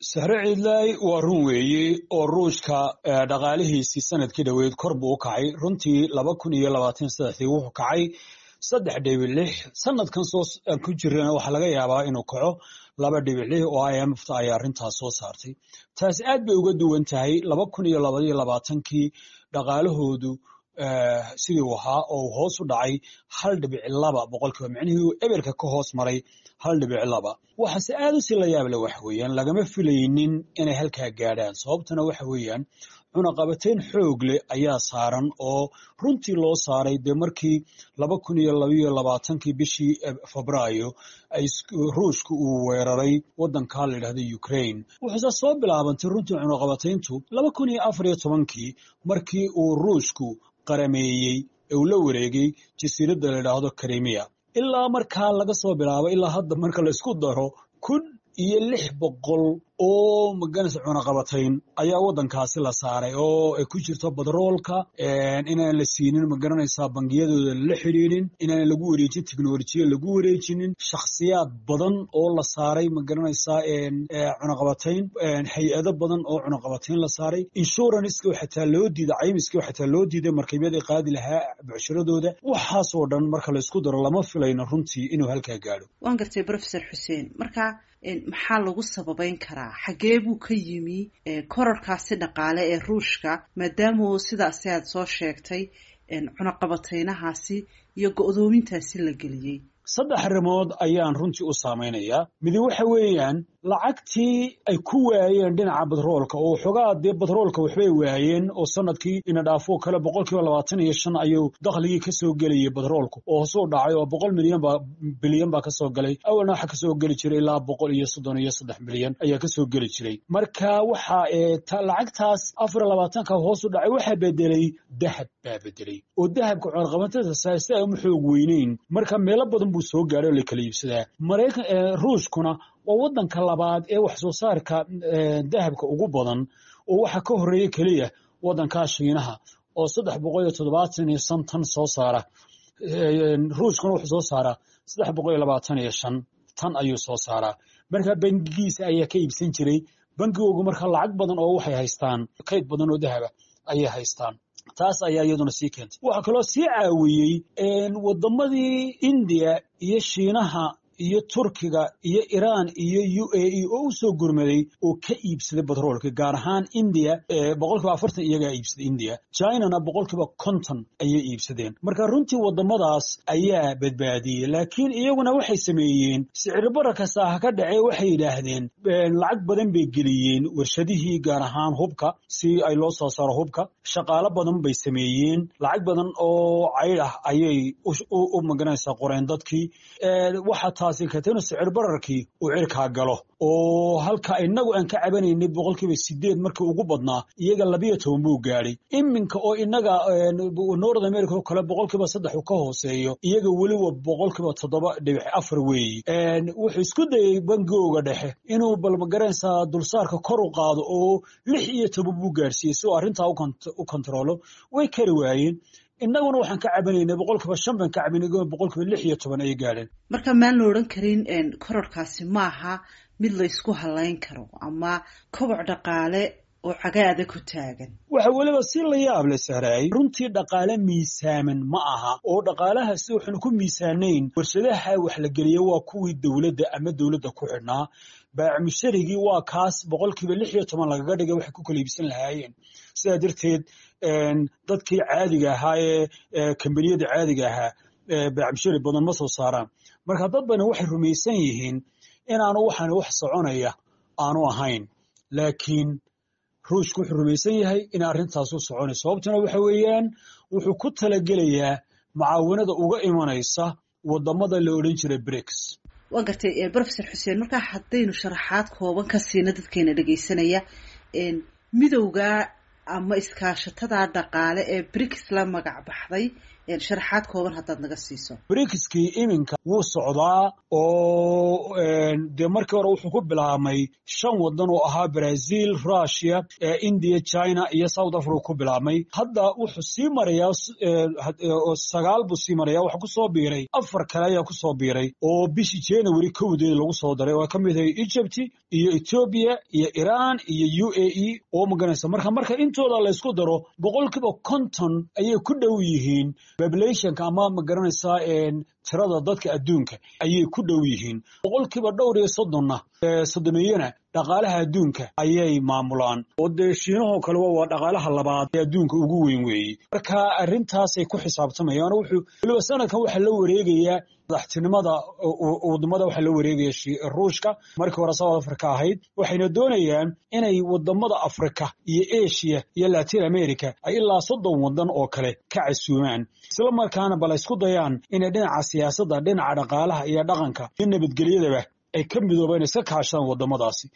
sahre ciidlaay waa run weeye oo ruushka dhaqaalihiisii sanadkii dhoweed kor buu u kacay runtii laba kun iyo labaatan saddexdii wuxuu kacay saddex dhibic lix sanadkan soo ku jirana waxaa laga yaabaa inuu kaco laba dhibic lix oo i m f ta ayaa arrintaas soo saartay taasi aad bay uga duwan tahay laba kun iyo labaiyo labaatankii dhaqaalahoodu sidii u ahaa oo hoos u dhacay hal dhibic laba boqolkiiba micnihii eberka ka hoos maray hal dhibic laba waxaase aad u sii la yaable waxa weeyaan lagama filaynin inay halkaa gaadhaan sababtana waxa weeyaan cunaqabateyn xoog leh ayaa saaran oo runtii loo saaray dee markii laba kun iyo labaiyo labaatankii bishii febraayo ruushka uu weeraray waddankaa la yidhahda ukraine wuxuuse soo bilaabantay runtii cunaqabateyntu laba kun iyo afar iyo tobankii markii uu ruushku qarameeyey ee uu la wareegay jasiiradda la yidhaahdo krimiya ilaa markaa laga soo bilaabo ilaa hadda marka laysku daro kun iyo lix boqol oo maganaysa cunaqabatayn ayaa waddankaasi la saaray oo ay ku jirto badroolka inaan la siinin magaranaysaa bangiyadooda la xidhiidhin inaan lagu wareejin teknolojiya lagu wareejinin shakhsiyaad badan oo la saaray magaranaysaa cunaqabatayn hay-ado badan oo cunaqabatayn la saaray inshuranska xataa loo diiday caymiska xataa loo diiday markabyada qaadi lahaa bucshiradooda waxaasoo dhan marka laysku daro lama filayno runtii inuu halkaa gaadho waan gartay professor xuseen marka maxaa lagu sababeyn karaa xaggee buu ka yimi korarkaasi dhaqaale ee ruushka maadaama sidaasi aad soo sheegtay cunaqabateynahaasi iyo go-doomintaasi la geliyey saddex arrimood ayaan runtii u saamaynayaa midi waxa weeyaan lacagtii ay ku waayeen dhinaca batroolka oo xogaa dee batroolka waxbay waayeen oo sanadkii ina dhaafo kale boqol kiiba labaatan iyo shan ayuu dakhligii kasoo gelayay batroolku oo hoosuu dhacay oo boqol milyan baa bilyan baa kasoo galay awalna waxa kasoo geli jiray ilaa boqol iyo soddon iyo saddex milyan ayaa kasoo geli jiray marka waxa lacagtaas afar iyo labaatanka hoos u dhacay waxaa bedelay dahab baa bedelay oo dahabka cunaqabatada si ay uma xoog weyneyn marka meelo badan buu soo gaadhay oo la kala iibsadaa maraykan ruushkuna waa waddanka labaad ee wax soo saarka dahabka ugu badan oo waxa ka horreeya keliya waddankaa shiinaha oo saddex boqol iyo toddobaatan iyo shan tan soo saara ruushkuna wuxuu soo saaraa saddex boqol iyo labaatan iyo shan tan ayuu soo saaraa marka bangigiisa ayaa ka iibsan jiray bangigoogu marka lacag badan oo waxay haystaan kayd badan oo dahaba ayay haystaan taas ayaa iyaduna sii keentay waxaa kaloo sii caawiyey waddamadii indiya iyo shiinaha iyo turkiga iyo iraan iyo u a e oo u soo gurmaday oo ka iibsaday batroolka gaar ahaan indiya boqolkiiba afartan iyagaa iibsaday indiya chinana boqolkiiba konton ayay iibsadeen marka runtii waddamadaas ayaa badbaadiyey laakiin iyaguna waxay sameeyeen siciribara kasta ha ka dhacee waxay yidhaahdeen lacag badan bay geliyeen warshadihii gaar ahaan hubka si ay loo soo saaro hubka shaqaalo badan bay sameeyeen lacag badan oo cayd ah ayay u maganaysaa qoreen dadkii waxa taasi katena sicir bararkii uu cirkaa galo oo halka inagu aan ka cabanaynay boqolkiiba sideed markii ugu badnaa iyaga labiyo toban buu gaadhay iminka oo inaga north america oo kale boqolkiiba saddex uu ka hooseeyo iyaga weliba boqolkiiba toddoba dhibic afar weeyi wuxuu isku dayey bangigooga dhexe inuu balmagaranaysaa dulsaarka kor u qaado oo lix iyo toban buu gaarsiiyey si uu arrintaa u kontaroolo way kari waayeen innaguna waxaan ka cabanaynay boqolkiiba shan baan ka cabanay boqolkiiba lix iyo toban ayay gaadheen marka maan la odhan karin kororkaasi maaha mid la ysku halayn karo ama koboc dhaqaale oo cagaada ku taagan waxa weliba si la yaab le sahraay runtii dhaqaale miisaaman ma aha oo dhaqaalahaasi waxaanu ku miisaanayn warshadaha wax la geliya waa kuwii dowladda ama dowladda ku xidhnaa baacmusharigii waa kaas boqolkiiba lix iyo toban lagaga dhigay waxay ku kala iibsan lahaayeen sidaa darteed dadkii caadiga ahaa ee kambaniyada caadiga ahaa baacmushari badan ma soo saaraan marka dad bana waxay rumaysan yihiin inaanu waxaan wax soconaya aanu ahayn laakiin ruushku wuxuu rumaysan yahay in arrintaasu soconay sababtuna waxa weeyaan wuxuu ku talagelayaa mucaawanada uga imanaysa wadamada la odhan jiray briks waa gartay professor xuseen markaa haddaynu sharaxaad kooban ka siina dadkeena dhegaysanaya midowga ama iskaashatada dhaqaale ee briks la magac baxday sharaxaad kooban haddaad naga siiso brikskii iminka wuu socdaa oo dee markii hore wuxuu ku bilaabmay shan waddan oo ahaa brazil russia india china iyo south africa ku bilaabmay hadda wuxuu sii marayaa sagaal buu sii maraya waxaa kusoo biiray afar kale ayaa kusoo biiray oo bishii january kowdeed lagu soo daray oo ka mid ahay egypt iyo ethoobia iyo iran iyo u a e oo maganaysa marka marka intooda laysku daro boqolkiiba konton ayay ku dhow yihiin populationka ama magaranaysaa tirada dadka adduunka ayay ku dhow yihiin boqolkiiba dhowr iyo soddonna soddoniyana dhaqaalaha adduunka ayay maamulaan oo dee shiinahoo kale waa dhaqaalaha labaad ee adduunka ugu weyn weeye marka arrintaasay ku xisaabtamayaan wuxuu weliba sanadkan waxaa la wareegayaa madaxtinimada wadamada waxaa la wareegaya ruushka markii hore south africa ahayd waxayna doonayaan inay wadamada africa iyo asia iyo latin america ay ilaa soddon wadan oo kale ka casuumaan isla markaana bal isku dayaan inay dhinaca siyaasadda dhinaca dhaqaalaha iyo dhaqanka iyo nabadgelyadaba ay ka midoobeen iska kaashadaan wadamadaasi